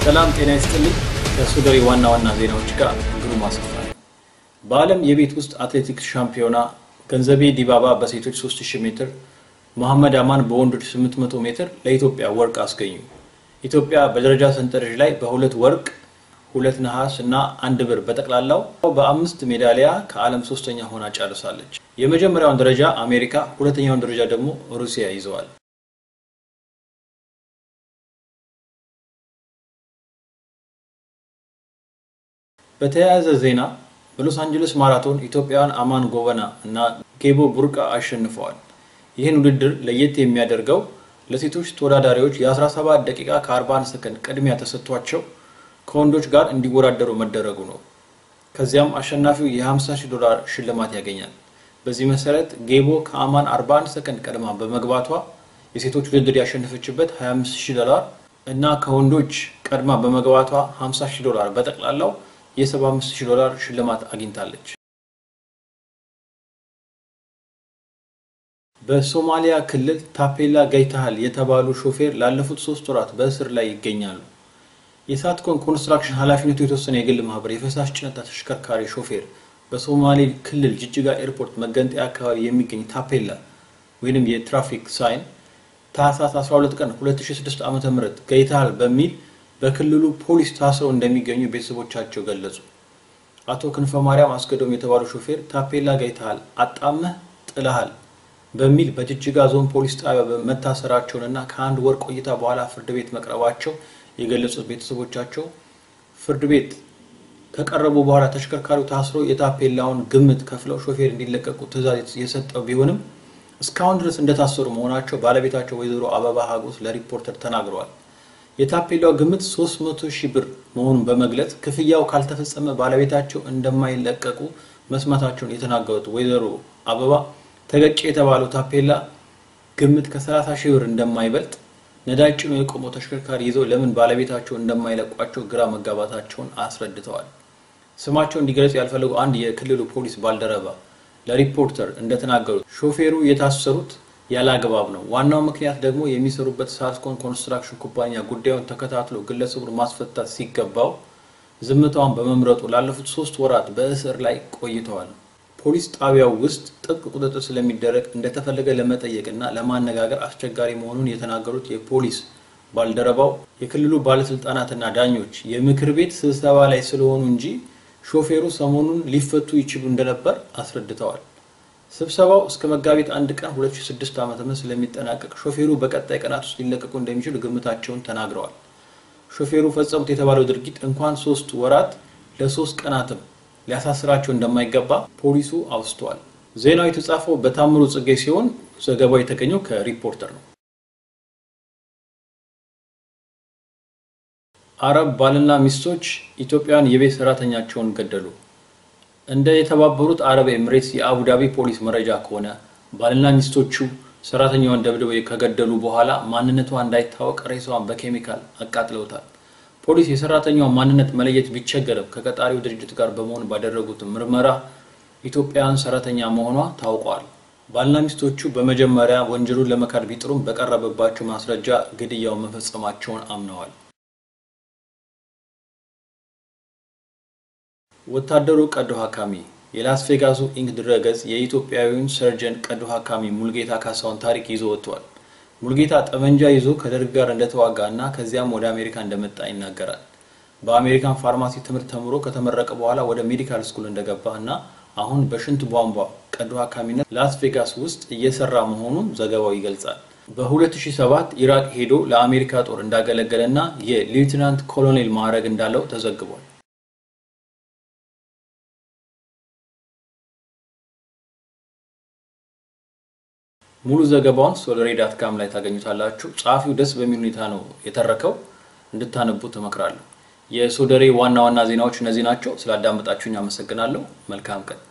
ሰላም ጤና ይስጥልኝ። ከሱዳዊ ዋና ዋና ዜናዎች ጋር ግሩም አሰፋ ነኝ። በዓለም የቤት ውስጥ አትሌቲክስ ሻምፒዮና ገንዘቤ ዲባባ በሴቶች 3000 ሜትር፣ መሐመድ አማን በወንዶች 800 ሜትር ለኢትዮጵያ ወርቅ አስገኙ። ኢትዮጵያ በደረጃ ሰንጠረዥ ላይ በሁለት ወርቅ፣ ሁለት ነሐስ እና አንድ ብር በጠቅላላው በአምስት ሜዳሊያ ከዓለም ሶስተኛ ሆና ጨርሳለች። የመጀመሪያውን ደረጃ አሜሪካ፣ ሁለተኛውን ደረጃ ደግሞ ሩሲያ ይዘዋል። በተያያዘ ዜና በሎስ አንጀለስ ማራቶን ኢትዮጵያውያን አማን ጎበና እና ጌቦ ቡርቃ አሸንፈዋል። ይህን ውድድር ለየት የሚያደርገው ለሴቶች ተወዳዳሪዎች የ17 ደቂቃ ከ41 ሰከንድ ቅድሚያ ተሰጥቷቸው ከወንዶች ጋር እንዲወዳደሩ መደረጉ ነው። ከዚያም አሸናፊው የ50 ሺህ ዶላር ሽልማት ያገኛል። በዚህ መሰረት ጌቦ ከአማን 41 ሰከንድ ቀድማ በመግባቷ የሴቶች ውድድር ያሸነፈችበት 25 ሺህ ዶላር እና ከወንዶች ቀድማ በመግባቷ 50 ሺህ ዶላር በጠቅላላው የ75 ሺህ ዶላር ሽልማት አግኝታለች። በሶማሊያ ክልል ታፔላ ገይተሃል የተባሉ ሾፌር ላለፉት ሶስት ወራት በእስር ላይ ይገኛሉ። የሳትኮን ኮንስትራክሽን ኃላፊነቱ የተወሰነ የግል ማህበር የፈሳሽ ጭነት ተሽከርካሪ ሾፌር በሶማሌ ክልል ጅጅጋ ኤርፖርት መገንጠያ አካባቢ የሚገኝ ታፔላ ወይም የትራፊክ ሳይን ታህሳስ 12 ቀን 2006 ዓ.ም ገይተሃል በሚል በክልሉ ፖሊስ ታስረው እንደሚገኙ ቤተሰቦቻቸው ገለጹ። አቶ ክንፈ ማርያም አስገዶም የተባሉ ሾፌር ታፔላ ገይተሃል፣ አጣመህ ጥለሃል በሚል በጅጅጋ ዞን ፖሊስ ጣቢያ መታሰራቸውንና ከአንድ ወር ቆይታ በኋላ ፍርድ ቤት መቅረባቸው የገለጹት ቤተሰቦቻቸው ፍርድ ቤት ከቀረቡ በኋላ ተሽከርካሪው ታስሮ የታፔላውን ግምት ከፍለው ሾፌር እንዲለቀቁ ትዕዛዝ የሰጠው ቢሆንም እስካሁን ድረስ እንደታሰሩ መሆናቸው ባለቤታቸው ወይዘሮ አበባ ሀጎስ ለሪፖርተር ተናግረዋል። የታፔላው ግምት 300 ሺህ ብር መሆኑን በመግለጽ ክፍያው ካልተፈጸመ ባለቤታቸው እንደማይለቀቁ መስማታቸውን የተናገሩት ወይዘሮ አበባ ተገጨ የተባለው ታፔላ ግምት ከ30 ሺህ ብር እንደማይበልጥ ነዳጅ ጭኖ የቆመው ተሽከርካሪ ይዘው ለምን ባለቤታቸው እንደማይለቋቸው ግራ መጋባታቸውን አስረድተዋል። ስማቸው እንዲገለጽ ያልፈለጉ አንድ የክልሉ ፖሊስ ባልደረባ ለሪፖርተር እንደተናገሩት ሾፌሩ የታሰሩት ያለ አግባብ ነው። ዋናው ምክንያት ደግሞ የሚሰሩበት ሳትኮን ኮንስትራክሽን ኩባንያ ጉዳዩን ተከታትሎ ግለሰቡን ማስፈታት ሲገባው ዝምታውን በመምረጡ ላለፉት ሶስት ወራት በእስር ላይ ቆይተዋል። ፖሊስ ጣቢያው ውስጥ ጥብቅ ቁጥጥር ስለሚደረግ እንደተፈለገ ለመጠየቅ እና ለማነጋገር አስቸጋሪ መሆኑን የተናገሩት የፖሊስ ባልደረባው የክልሉ ባለስልጣናትና ዳኞች የምክር ቤት ስብሰባ ላይ ስለሆኑ እንጂ ሾፌሩ ሰሞኑን ሊፈቱ ይችሉ እንደነበር አስረድተዋል። ስብሰባው እስከ መጋቢት አንድ ቀን 2006 ዓ.ም ስለሚጠናቀቅ ሾፌሩ በቀጣይ ቀናት ውስጥ ሊለቀቁ እንደሚችሉ ግምታቸውን ተናግረዋል። ሾፌሩ ፈጸሙት የተባለው ድርጊት እንኳን ሶስት ወራት ለሶስት ቀናትም ሊያሳስራቸው እንደማይገባ ፖሊሱ አውስተዋል። ዜናው የተጻፈው በታምሩ ጽጌ ሲሆን ዘገባው የተገኘው ከሪፖርተር ነው። አረብ ባልና ሚስቶች ኢትዮጵያውያን የቤት ሰራተኛቸውን ገደሉ። እንደ የተባበሩት አረብ ኤምሬትስ የአቡዳቢ ፖሊስ መረጃ ከሆነ ባልና ሚስቶቹ ሰራተኛዋን ደብድበው ከገደሉ በኋላ ማንነቷ እንዳይታወቅ ሬሳዋን በኬሚካል አቃጥለውታል። ፖሊስ የሰራተኛዋን ማንነት መለየት ቢቸገርም ከቀጣሪው ድርጅት ጋር በመሆን ባደረጉት ምርመራ ኢትዮጵያውያን ሰራተኛ መሆኗ ታውቋል። ባልና ሚስቶቹ በመጀመሪያ ወንጀሉን ለመካድ ቢጥሩም በቀረበባቸው ማስረጃ ግድያውን መፈጸማቸውን አምነዋል። ወታደሩ ቀዶ ሐካሚ የላስ ቬጋሱ ኢንክ ድረገጽ የኢትዮጵያዊውን ሰርጀን ቀዶ ሐካሚ ሙልጌታ ካሳውን ታሪክ ይዞ ወጥቷል። ሙልጌታ ጠመንጃ ይዞ ከደርግ ጋር እንደተዋጋ እና ከዚያም ወደ አሜሪካ እንደመጣ ይናገራል። በአሜሪካን ፋርማሲ ትምህርት ተምሮ ከተመረቀ በኋላ ወደ ሜዲካል ስኩል እንደገባ እና አሁን በሽንት ቧንቧ ቀዶ ሐካሚነት ላስ ቬጋስ ውስጥ እየሰራ መሆኑን ዘገባው ይገልጻል። በ2007 ኢራቅ ሄዶ ለአሜሪካ ጦር እንዳገለገለ እና የሌውትናንት ኮሎኔል ማዕረግ እንዳለው ተዘግቧል። ሙሉ ዘገባውን ሶለሬ ዳት ካም ላይ ታገኙታላችሁ። ጸሐፊው ደስ በሚል ሁኔታ ነው የተረከው፣ እንድታነቡ ትመክራለሁ። የሶደሬ ዋና ዋና ዜናዎች እነዚህ ናቸው። ስላዳመጣችሁኝ አመሰግናለሁ። መልካም ቀን